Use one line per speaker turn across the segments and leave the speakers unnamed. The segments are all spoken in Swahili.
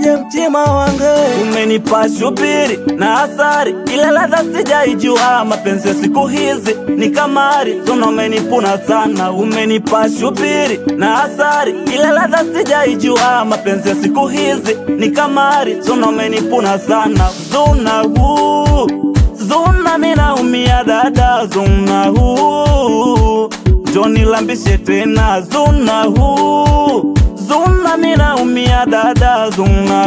kwenye mtima wangu umenipa shubiri na asari ile ladha sijaijua mapenzi ya siku hizi ni kamari tuna umenipuna sana umenipa shubiri na asari ile ladha sijaijua mapenzi ya siku hizi ni kamari tuna umenipuna sana zuna huu zuna minaumia dada zuna huu Joni lambishe tena zuna huu Zuna minaumia dada zuna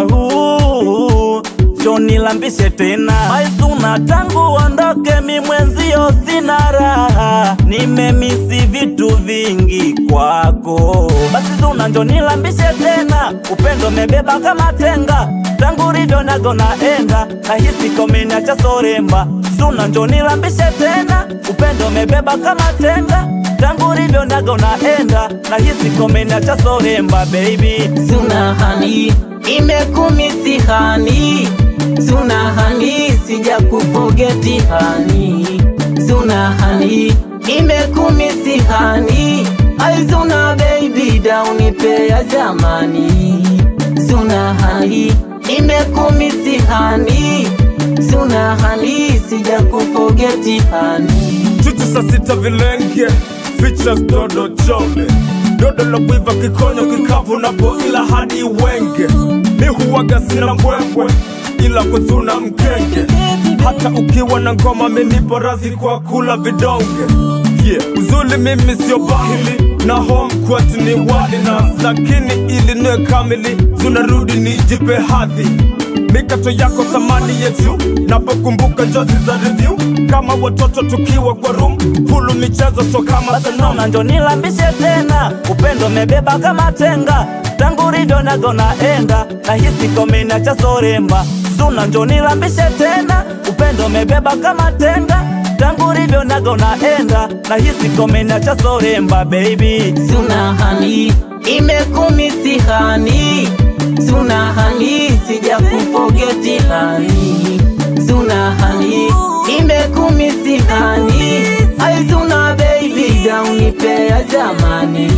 huu Joni lambishe tena Mai zuna tangu ondoke mi mwenzio sina raha Nimemisi vitu vingi kwako Basi zuna njoni lambishe tena Upendo mebeba kama tenga Tangu rivyo nago naenda Nahisi komeniacha soremba Zuna njoni lambishe tena Upendo mebeba kama tenga tangu rivyo nago naenda na hisi komena cha soremba baby
Zuna hani imekumisi hani Zuna hani sija kufogeti hani Zuna hani imekumisi hani Ai Zuna baby daunipe ya zamani Zuna hani imekumisi hani Zuna hani sija kufogeti hani
chuchu saa sita vilenge features dodo chole dodo la kuiva kikonyo kikavu napo ila hadi wenge mi huwaga sina mbwembwe ila kuzuna mkenge hata ukiwa na ngoma minipo razi kwa kula vidonge yeah. uzuli mimi sio bahili na home kwetu ni wali na lakini ili niwe kamili zunarudi nijipe hadhi mikato yako thamani yetu napokumbuka njozi za review kama watoto tukiwa kwa room pulu michezo so kama
basi nona njo nilambishe tena upendo mebeba kama tenga tangu rivyo nago naenda na hisi komena cha soremba zuna njo nilambishe tena upendo mebeba kama tenga tangu rivyo nago naenda na hisi komena cha soremba baby
Zuna hani imekumisi hani Zuna hani sija kufogeti hani Zuna hani imekumisi hani Ai Zuna baby daunipe ya zamani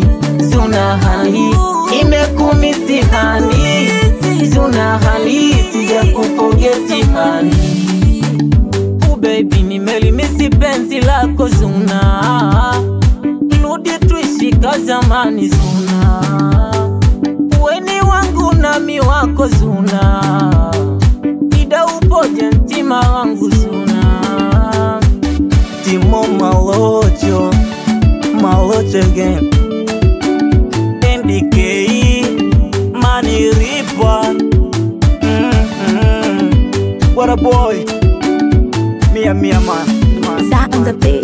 Zuna hani imekumisi hani Zuna hani sija kufogeti hani Oh baby nimelimisi penzi lako Zuna Rudi tuishi ka zamani Zuna Weni wangu nami wako Zuna Ida upoje mtima wangu Zuna
Timo Malocho Malocho again NDK Money Ripa mm -hmm. What a boy Mia Mia man, man.
Za on the beat.